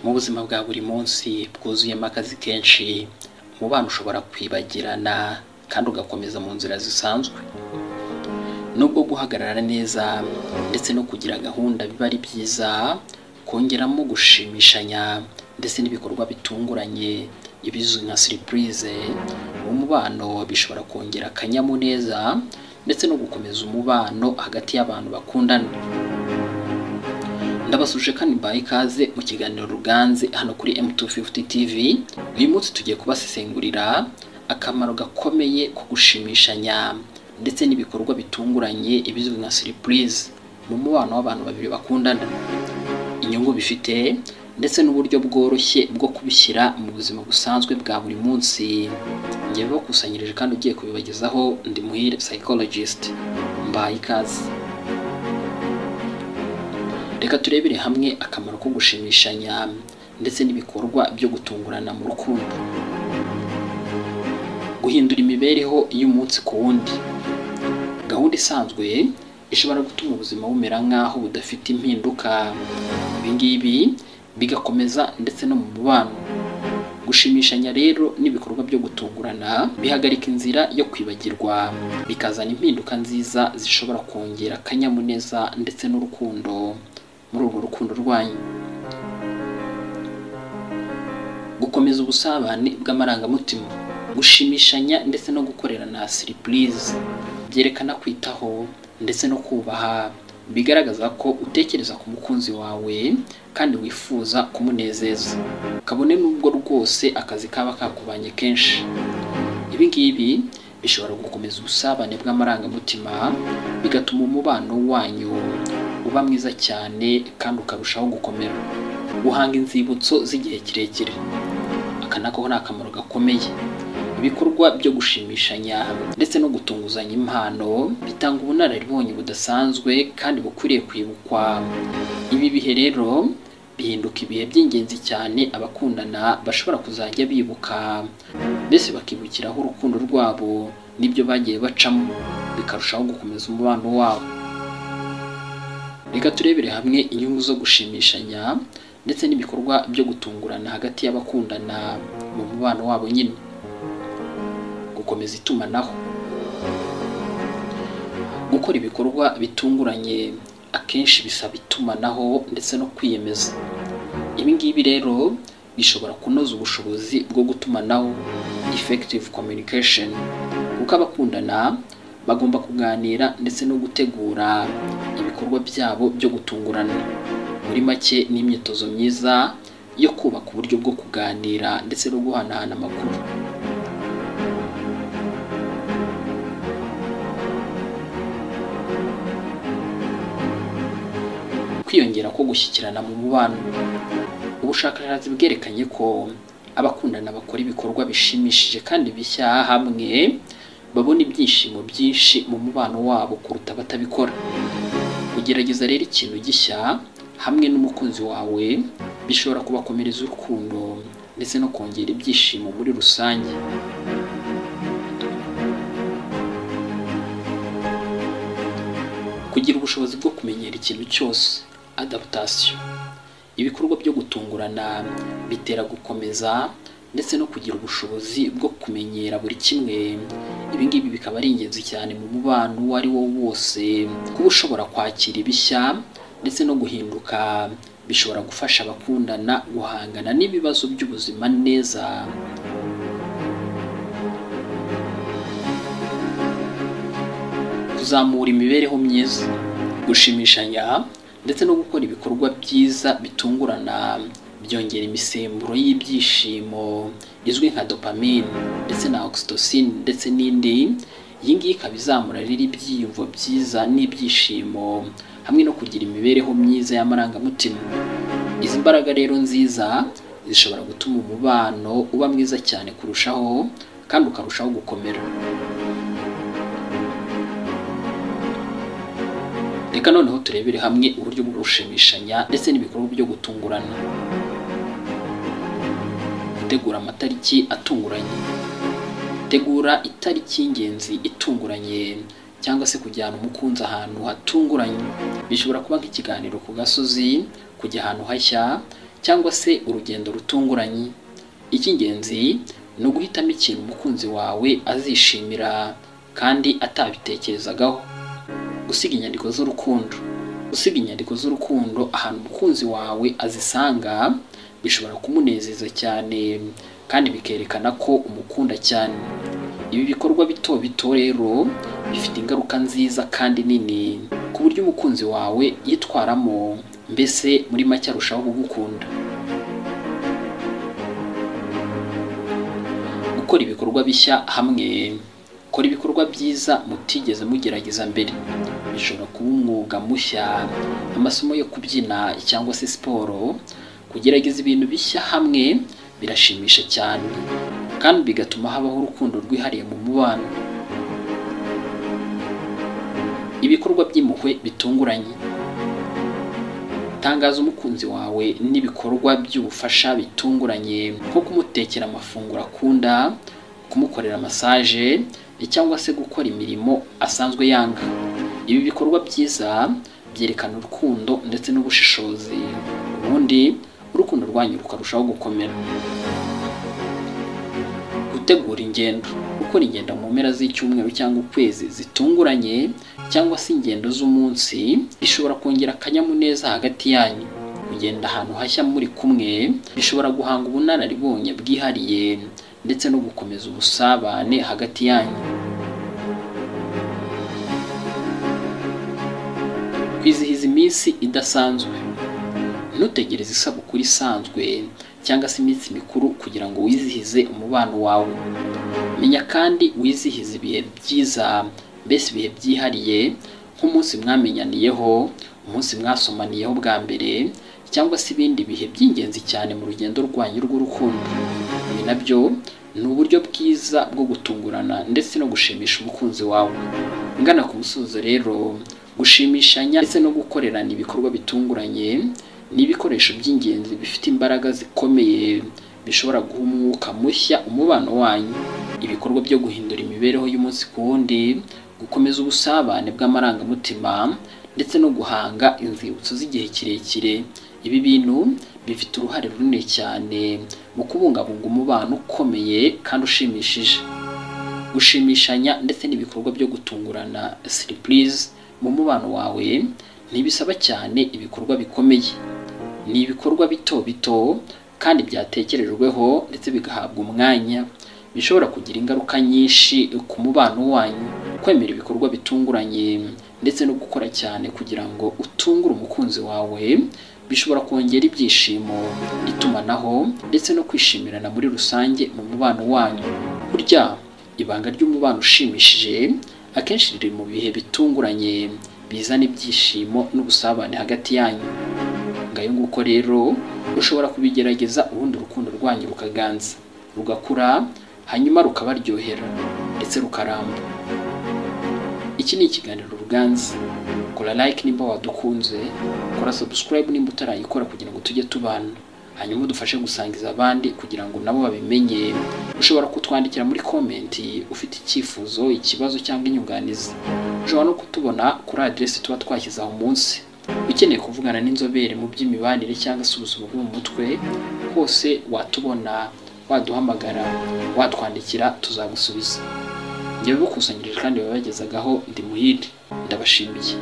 mu buzima bwa buri munsi bwuzuyemo akazi kenshi umubano ushobora kwibagirana kandi ugakomeza mu nzira zisanzwe nubwo guhagarara neza ndetse no kugira gahunda biba ari byiza kongeramo gushimishanya ndetse n'ibikorwa bitunguranye ibizwi nka siripurize mu mubano bishobora kongera akanyamuneza ndetse no gukomeza umubano hagati y'abantu bakundana ndabasuje kandi mbaye ikaze mu kiganiro ruganze hano kuri M250 TV uyu munsi tugiye kubasesengurira akamaro gakomeye ko gushimishanya ndetse n'ibikorwa bitunguranye ibizwi nka siripurize mu mubano w'abantu babiri bakundana inyungu bifite ndetse n'uburyo bworoshye bwo kubishyira mu buzima busanzwe bwa buri munsi njye bakusanyirije kandi ugiye kubibagezaho ndi muhire psychologist mbaye ikaze reka turebere hamwe akamaro ko gushimishanya ndetse n'ibikorwa byo gutungurana mu rukundo guhindura imibereho y'umunsi ku wundi gahunda isanzwe ishobora gutuma ubuzima bumera nk'aho budafite impinduka ibi ngibi bigakomeza ndetse no mu mubano gushimishanya rero n'ibikorwa byo gutungurana bihagarika inzira yo kwibagirwa bikazana impinduka nziza zishobora kongera akanyamuneza ndetse n'urukundo muri urwo rukundo rwanyu gukomeza ubusabane bw'amarangamutima gushimishanya ndetse no gukorerana siripurize byerekana kwitaho ndetse no kubaha bigaragaza ko utekereza ku mukunzi wawe kandi wifuza kumunezeza kabone n'ubwo rwose akazi kaba kakubanye kenshi ibi ngibi bishobora gukomeza ubusabane bw'amarangamutima bigatuma umubano wanyu uba mwiza cyane kandi ukarushaho gukomera guhanga inzibutso z'igihe kirekire aka nako ni akamaro gakomeye ibikorwa byo gushimishanya ndetse no gutunguzanya impano bitanga ubunararibonye budasanzwe kandi bukwiriye kwibukwa ibi bihe rero bihinduka ibihe by'ingenzi cyane abakundana bashobora kuzajya bibuka mbese bakibukiraho urukundo rwabo n'ibyo bagiye bacamo bikarushaho gukomeza umubano wabo reka turebere hamwe inyungu zo gushimishanya ndetse n'ibikorwa byo gutungurana hagati y'abakundana mu mubano wabo nyine gukomeza itumanaho gukora ibikorwa bitunguranye akenshi bisaba itumanaho ndetse no kwiyemeza ibi ngibi rero bishobora kunoza ubushobozi bwo gutumanaho effective communication kuko abakundana bagomba kuganira ndetse no gutegura ibikorwa byabo byo gutungurana muri make ni imyitozo myiza yo kubaka uburyo bwo kuganira ndetse no guhanahana amakuru kwiyongera ko gushyikirana mu mubano ubushakashatsi bwerekanye ko abakundana bakora ibikorwa bishimishije kandi bishya hamwe babona ibyishimo byinshi mu mubano wabo kuruta abatabikora kugerageza rero ikintu gishya hamwe n'umukunzi wawe bishobora kubakomereza urukundo ndetse no kongera ibyishimo muri rusange kugira ubushobozi bwo kumenyera ikintu cyose adaptation ibikorwa byo gutungurana bitera gukomeza ndetse no kugira ubushobozi bwo kumenyera buri kimwe ibi ngibi bikaba ari ingenzi cyane mu mubano uwo ari wo wose kuba ushobora kwakira ibishya ndetse no guhinduka bishobora gufasha abakundana guhangana n'ibibazo by'ubuzima neza kuzamura imibereho myiza gushimishanya ndetse no gukora ibikorwa byiza bitungurana byongera imisemburo y'ibyishimo izwi nka dopamine ndetse na oxytocin ndetse n'indi iyi ngiyi ikaba izamura rero ibyiyumvo byiza n'ibyishimo hamwe no kugira imibereho myiza y'amarangamutima izi mbaraga rero nziza zishobora gutuma umubano uba mwiza cyane kurushaho kandi ukarushaho gukomera reka noneho turebere hamwe uburyo bwo gushimishanya ndetse n'ibikorwa byo gutungurana gutegura amatariki atunguranye tegura itariki y'ingenzi itunguranye cyangwa se kujyana umukunzi ahantu hatunguranye bishobora kuba nk'ikiganiro ku gasozi kujya ahantu hashya cyangwa se urugendo rutunguranye icy'ingenzi ni uguhitamo ikintu umukunzi wawe azishimira kandi atabitekerezagaho gusiga inyandiko z'urukundo gusiga inyandiko z'urukundo ahantu umukunzi wawe azisanga bishobora kumunezeza cyane kandi bikerekana ko umukunda cyane ibi bikorwa bito bito rero bifite ingaruka nziza kandi nini ku buryo umukunzi wawe yitwaramo mbese muri make arushaho kugukunda gukora ibikorwa bishya hamwe kora ibikorwa byiza mutigeze mugerageza mbere bishobora kuba umwuga mushya amasomo yo kubyina cyangwa se siporo kugerageza ibintu bishya hamwe birashimisha cyane kandi bigatuma habaho urukundo rwihariye mu mubano ibikorwa by'impuhwe bitunguranye tangaza umukunzi wawe n'ibikorwa by'ubufasha bitunguranye nko kumutekera amafunguro akunda kumukorera masaje cyangwa se gukora imirimo asanzwe yanga ibi bikorwa byiza byerekana urukundo ndetse n'ubushishozi ubundi urukundo rwanyu rukarushaho gukomera gutegura ingendo gukora ingendo mu mpera z'icyumweru cyangwa ukwezi zitunguranye cyangwa se ingendo z'umunsi bishobora kongera akanyamuneza hagati yanyu kugenda ahantu hashya muri kumwe bishobora guhanga ubunararibonye bwihariye ndetse no gukomeza ubusabane hagati yanyu kwizihiza iminsi idasanzwe ntutegereze isabukuru isanzwe cyangwa se iminsi mikuru kugira ngo wizihize umubano wawe menya kandi wizihize ibihe byiza mbese ibihe byihariye nk'umunsi mwamenyaniyeho umunsi mwasomaniyeho bwa mbere cyangwa se ibindi bihe by'ingenzi cyane mu rugendo rwanyu rw'urukundo ibi nabyo ni uburyo bwiza bwo gutungurana ndetse no gushimisha umukunzi wawe ngana ku musozo rero gushimishanya ndetse no gukorerana ibikorwa bitunguranye ni ibikoresho by'ingenzi bifite imbaraga zikomeye bishobora guha umwuka mushya umubano wanyu ibikorwa byo guhindura imibereho y'umunsi ku wundi gukomeza ubusabane bw'amarangamutima ndetse no guhanga inzibutso z'igihe kirekire ibi bintu bifite uruhare runini cyane mu kubungabunga umubano ukomeye kandi ushimishije gushimishanya ndetse n'ibikorwa byo gutungurana siripurize mu mubano wawe ntibisaba cyane ibikorwa bikomeye ni ibikorwa bito bito kandi byatekerejweho ndetse bigahabwa umwanya bishobora kugira ingaruka nyinshi ku mubano wanyu kwemera ibikorwa bitunguranye ndetse no gukora cyane kugira ngo utungure umukunzi wawe bishobora kongera ibyishimo itumanaho ndetse no kwishimirana muri rusange mu mubano wanyu burya ibanga ry'umubano ushimishije akenshi riri mu bihe bitunguranye bizana ibyishimo n'ubusabane hagati yanyu ngayo nguko rero ushobora kubigerageza ubundi urukundo rwanyu rukaganza rugakura hanyuma rukabaryohera ndetse rukaramba iki ni ikiganiro ruganza kora like nimba wadukunze kora subscribe nimba utarayikora kugira ngo tujye tubana hanyuma udufashe gusangiza abandi kugira ngo nabo babimenye ushobora kutwandikira muri komenti ufite icyifuzo ikibazo cyangwa inyunganizi ushobora no kutubona kuri aderesi tuba twashyize aho umunsi ukeneye kuvugana n'inzobere mu by'imibanire cyangwa se ubuzima bwo mu mutwe hose watubona waduhamagara watwandikira tuzagusubiza njyewe bukusanyirije kandi babagezagaho ndi muhire ndabashimiye